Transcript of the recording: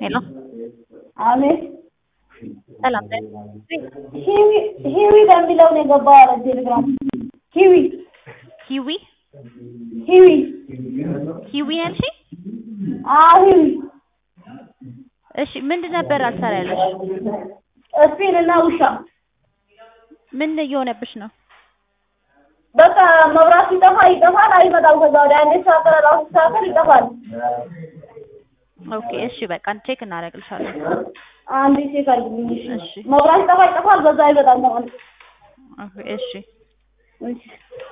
ሄሎ አሜን ሰላም ሂዊ ሂዊ በሚለው ነው የገባው አለ ቴሌግራም ሂዊ ሂዊ ሂዊ ሂዊ ያልሽኝ? አዎ ሂዊ እሺ ምንድን ነበር አልሰራ ያለሽ? ስፒን እና ውሻ ምን እየሆነብሽ ነው? በቃ መብራት ሲጠፋ ይጠፋል፣ አይመጣም። ከዛ ወዲያ አንዴ ሲስተካከል ራሱ ሲስተካከል ይጠፋል። ኦኬ እሺ በቃ ቼክ እናደርግልሻለን። አንዴ ቼክ አድርግልኝ። እሺ። መብራት ሲጠፋ ይጠፋል፣ በዛ አይመጣም ማለት ነው። ኦኬ እሺ እሺ